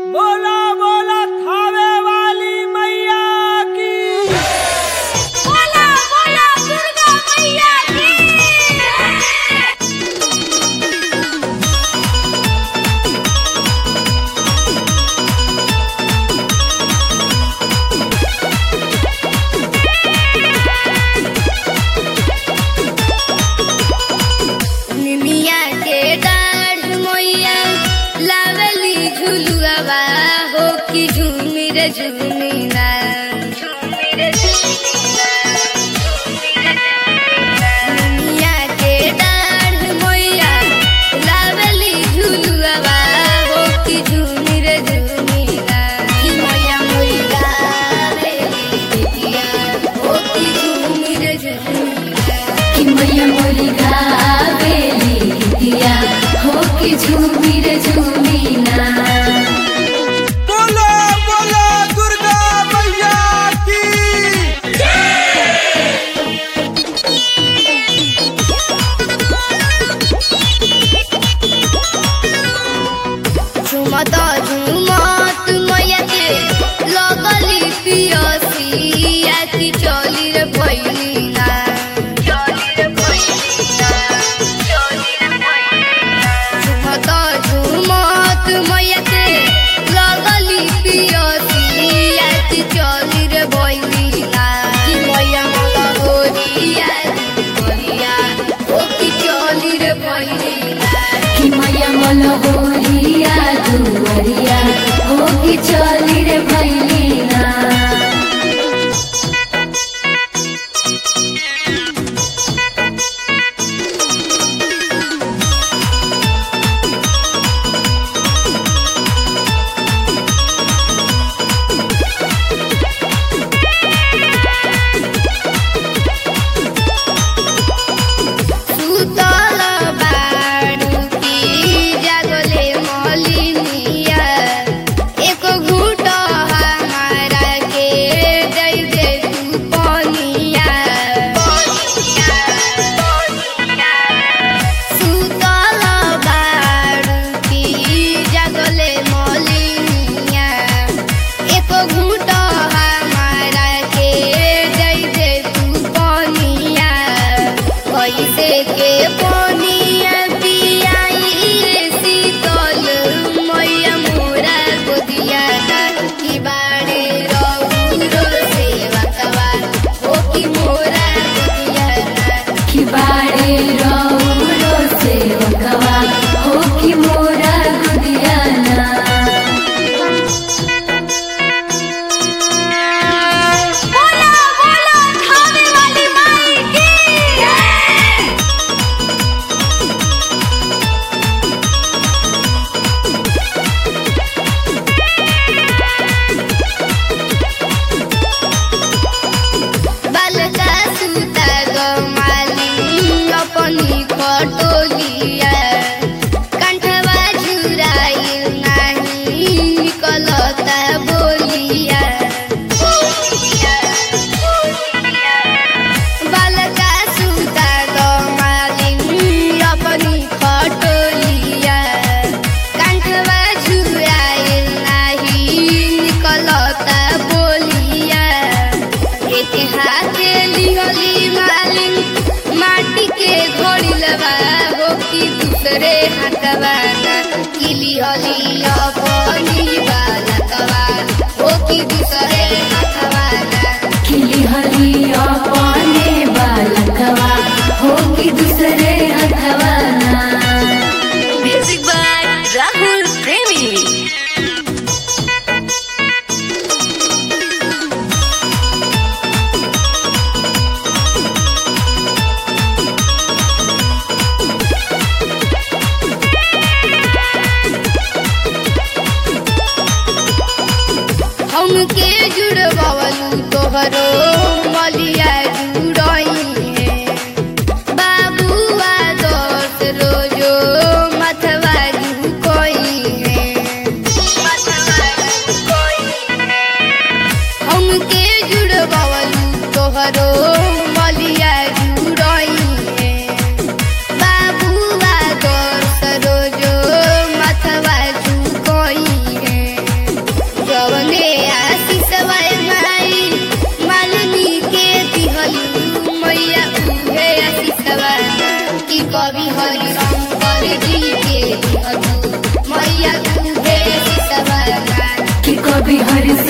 बोला बोला थावे वाली मैया की बोला बोला दुर्गा मैया की निमिया के डाढ़ मोइया लावली झुलुआवा हो कि झूमिर झूमिना निमिया के डाढ़ मोइया लावली झुलुआवा हो कि झूमिर झूमिना कि मोया मोरी गावेली बिटिया हो कि झूमिर झूमिना कि मैया मोरी गावेली गीतिया हो कि झूमी रे झूमी ना बोला बोला दुर्गा मैया की झुमत झुमत मैया के लगली पियसिया की चली रे भैलिना झुमत झुमत मैया के लगली पियसिया की चली रे भैलिना कि मैया मला होरिया होरिया ओ की चली रे भैलिना कि मैया मोल होरिया दुवरिया हो कि चली रे भैली ना सुतल बाडू की जागले मलिनिया एक घूट हमारा के दे दे तू पनिया सुतल बाडू की जागले मलिनिया एक घूट हमारा के दे दे तू पनिया कैसे के पनिया पियाई रे शीतल मैया मोरा गोदिया की बाड़े रौरो सेवा कवा ओ की मोरा गोदिया कि बाड़े रौरो सेवकवा हो कि मोरा गुदिया ना बोला बोला खाने वाली माई की बालका सुता गमाली अपनी खटोलिया कंठवा झुराइल नाही निकलता बोलिया बालका सुता गमाली अपनी खटोलिया कंठवा झुराइल नाही निकलता बोलिया हाथे लिहली मालिन माटी के घोड़ी लबा हो कि दूसरे हाथवा कि लिहली अपनी बालकवा हो कि दूसरे हाथवा खिली हली अपने बालकवा हो कि दूसरे हथवा ना Music by Rahul Premi. हमके जुड़वलू तोहरो मलिया जुड़ई है बाबुआ दोस्त रोजो मथवा झुकोई है हमके जुड़वलू तोहरो मलिया जुड़ई है बाबुआ दोस्त रोजो मथवा झुकोई है बिहर